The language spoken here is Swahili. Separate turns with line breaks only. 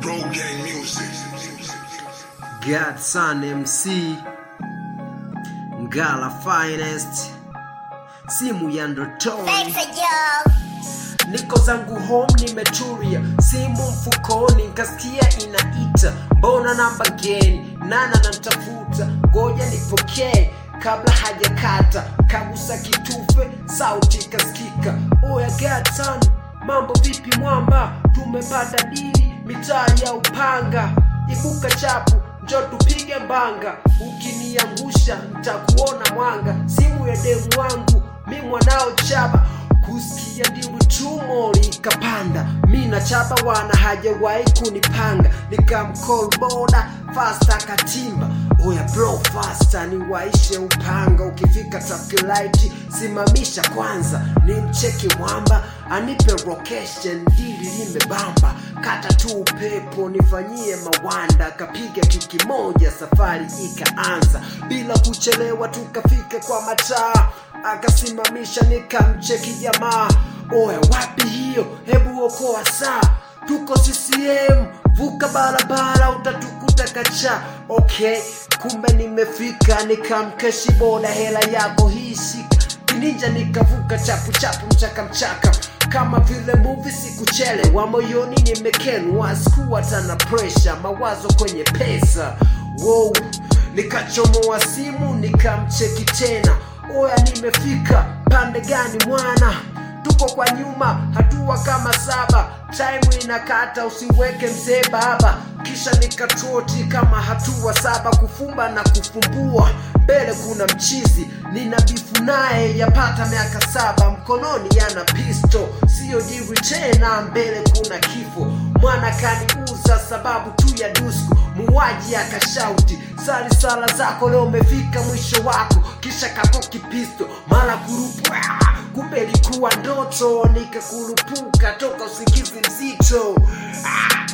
Bro Gang Music.
Godson MC Ngala Finest simu ya ndotoni
Thanks, yo.
niko zangu home nimetulia simu mfukoni nkasikia inaita mbona namba geni nana nantafuta ngoja nipokee kabla hajakata kagusa kitufe sauti ikasikika oya gatan mambo vipi mwamba tumepata dili mitaa ya upanga ibuka chapu njo tupige mbanga ukiniangusha ntakuona mwanga simu ya demu wangu mi mwanao chaba kusikia ndiwi tumo likapanda mi na chaba wana hajawahi kunipanga nikamcall boda fasta katimba oya bro fasta niwaishe upanga ukifika traffic light simamisha kwanza ni mcheki mwamba anipe location dili limebamba kata tu upepo nifanyie mawanda kapiga kiki moja safari ikaanza bila kuchelewa tukafika kwa mataa akasimamisha nikamcheki jamaa oya wapi hiyo hebu okoa saa tuko ccm vuka barabara utatukuta kacha okay kumbe nimefika nikamkeshi boda hela yako hii shika kininja nikavuka chapu chapu mchaka mchaka kama vile muvi sikuchelewa moyoni nimekenwa sikuwa tana presha mawazo kwenye pesa wow nikachomoa simu nikamcheki tena oya nimefika pande gani mwana tuko kwa nyuma hatua kama saba time inakata usiweke mzee baba kisha nikatroti kama hatua saba kufumba na kufumbua mbele kuna mchizi nina bifu naye yapata miaka saba mkononi yana pisto siyo jiri tena mbele kuna kifo mwana kaniuza sababu tu ya dusku muwaji akashauti sali sala zako leo umefika mwisho wako kisha kakoki pisto mara kurupwa kumbe ilikuwa ndoto nikakurupuka toka usingizi mzito ah,